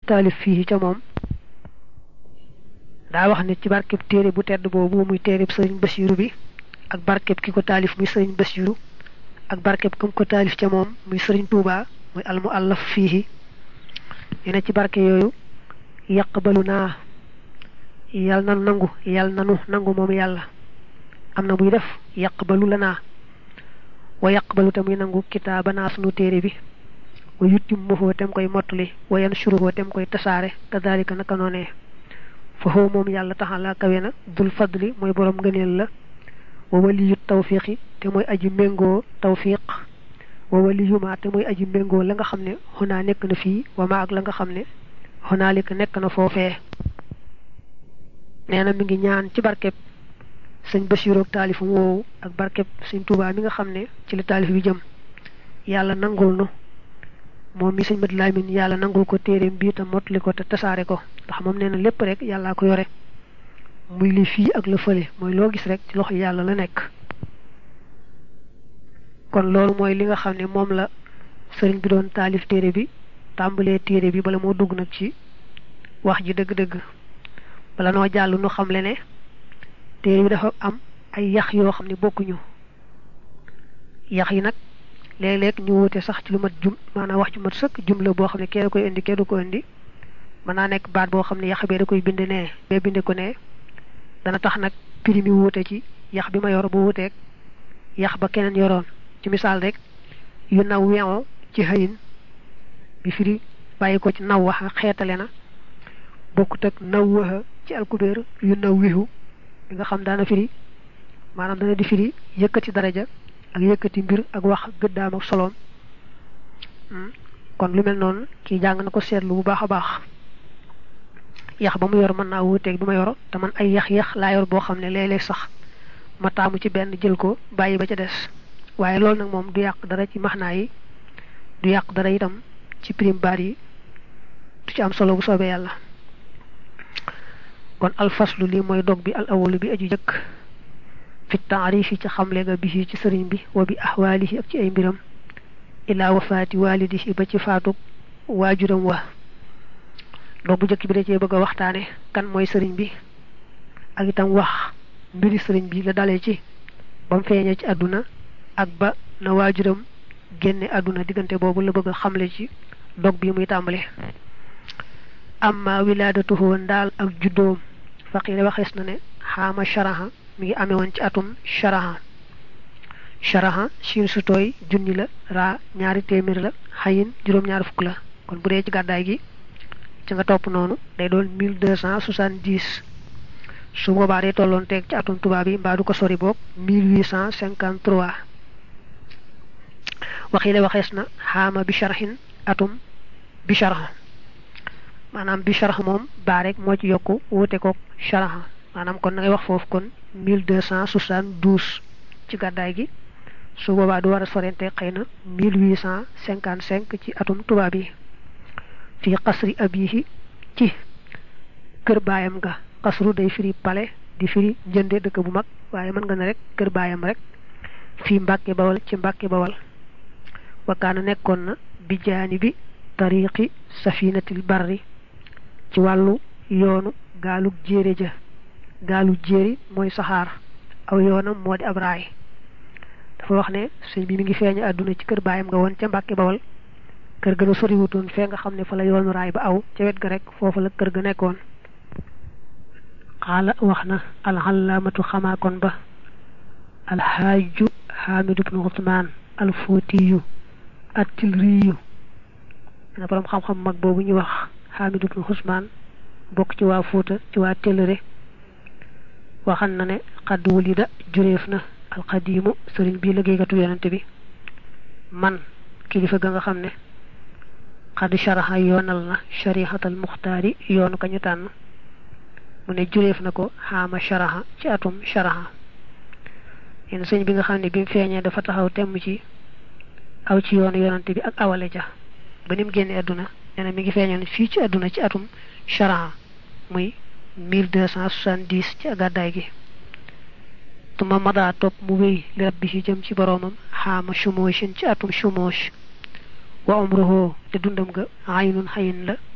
taalif fii ca moom daa wax ne ci barkeb téere bu tedd boobu muy téereb sëriñ Basiiru bi ak barkeb ki ko taalif muy sëriñ Basiiru ak barkeb kam ko taalif ca moom muy sëriñ Tuubaa muy almu allaf fii ñu ne ci barke yooyu yaqbalu naa yal na nangu yal nanu nangu moom yàlla am na buy def yaqbalu la naa wa yaqbalu te muy nangu kitaaba naa sunu téere bi wa yuttim mahoo tem koy mottali wa yan suruhoo tem koy tasaare kadalika naka noonee fahoo moom yàlla taxalaa kawe na dul fadli mooy borom ngëneel la wa waliyu tawfiqi te mooy aji méngoo tawfiq wa waliyuma te mooy aji méngoo la nga xam ne xunaa nekk na fii wa ma ak la nga xam ne xunaalika nekk na foofee nee na mi ngi ñaan ci barkeb sëñ Basiru ak taalifam woowu ak barkeb sëñ Tuubaa mi nga xam ne ci la taalif bi jëm yàlla nangul nu moom mi sëñ Mat Lamin yàlla nangul ko téeréem bii te mottali ko te tasaare ko ndax moom nee na lépp rek yàllaa ko yore muy li fii ak la fële mooy loo gis rek ci loxo yàlla la nekk kon loolu mooy li nga xam ne moom la sëriñ bi doon taalif téere bi tàmbalee téere bi bala moo dugg nag ci wax ji dëgg-dëgg bala noo jàll nu xam le ne téere bi dafa am ay yax yoo xam ne bokkuñu yax yi nag léeg-léeg ñu wute sax ci lu mat jum maanaam wax ju mat sëkk jumla boo xam ne kee da koy indi kee du ko indi mën naa nekk baat boo xam ne yax bee da koy bind nee bee binde ko nee dana tax nag prix mi wuute ci yax bi ma yor bu wuuteeg yax ba keneen yoroon ci misaal rek yu naw weŋo ci xëyin bi firi bàyyi ko ci naw waxa xeetale na bokkut ak naw waxa ci alkubeer yu naw wihu bi nga xam daana firi maanaam dana di firi yëkkati daraja ak yëkkati mbir ak wax gëddaam ak soloom kon lu mel noonu kii jàng na ko seetlu bu baax a baax yax ba mu yor mën naa wuuteeg bi ma yor te man ay yax-yax laa yor boo xam ne léeg-léeg sax ma taamu ci benn jël ko bàyyi ba ca des waaye loolu nag moom du yàq dara ci maxnaa yi du yàq dara itam ci prime baat yi du ci am solo bu soobee yàlla kon alfaslu lii mooy dog bi al awalu bi aju jëkk fi taarifi ci xamle ga bi ci sëriñ bi wa bi ahwaalihi ak ci ay mbiram ilaa wafaati waalidihi ba ci faatu waajuram wa dog bu jëkk bi da cee bëgg a waxtaane kan mooy sëriñ bi ak itam wax mbiri sëriñ bi la dalee ci ba mu feeñee ci àdduna ak ba na waajuram génne àdduna diggante boobu la bëgg a xamle ci dog bi muy tàmbale amma wilaadatuhu ndaal ak juddoom faqiire waxees na ne xaama sharaha mi ngi amee woon ci atum sharaha sharaha siin su tooy junni la raa ñaari téeméer la xayin juróom-ñaari fukk la kon bu dee ci gàddaay gi ci nga topp noonu day doon mille deux cent soixante-dix su boobaa day tolloon teeg ci atum tubaab yi mbaa du ko sori boog mille huit cent cinquante trois waxile waxees na xaama bi sharhin atum bi sharha maanaam bi sharha moom baa rek moo ci yokku wuute ko sharha maanaam kon na ngay wax foofu kon mille deux cent soixante-douze ci gàddaay gi su boobaa du war a sorente xëy na mille huit cent cinquante cinq ci atum tubaab yi fii xasri abihi ci kër baayam nga xasru day firi pale di firi njënde dëkk bu mag waaye mën nga ne rek kër baayam rek fii mbàkke bawal ci mbàkke bawal wakaana nekkoon na bi jaani bi tariqi safinatil barri ci wàllu yoonu gaalug jéere ja gaalu jéeri mooy saxaar aw yoonam moo di ab raay dafa wax ne sëñ bi mi ngi feeñu àdduna ci kër baayam nga woon ca mbàkke bawal kër ga la soriwutoon fee nga xam ne fa la yoonu raay ba aw ca wet ga rek foofu la kër ga nekkoon xaala wax na alxalaamatu xamaakon ba alxaaju xaamidu bnu usmaan alfootiyu attilriyu na borom xam-xam mag boobu ñuy wax xaamidu bnu usmaan bokk ci waa Fuuta ci waa Tellere waxan na ne xadd wulida jureef na alxadiimu sëriñ bii liggéeykatu yonante bi man kilifa ga nga xam ne xadd sharaxa yoonal na sharihatal muxtaari yoonu ka ñu tànn mu ne jureef na ko xaama sharaxa ci atum sharaxa yéen sëñ bi nga xam ne bi mu feeñee dafa taxaw temm ci aw ci yoonu yonante bi ak awale ja ba ni mu génne àdduna nee na mi ngi feeñoon fii ci àdduna ci atum sharaxa muy mille deux cent soixante-dix ci gàddaay gi tuma madaa topp mu wéy li rabbi ci jëm ci boroomam xaama shumooshin ci atum shumoosh wa umruhu te dundam ga aynun xayin la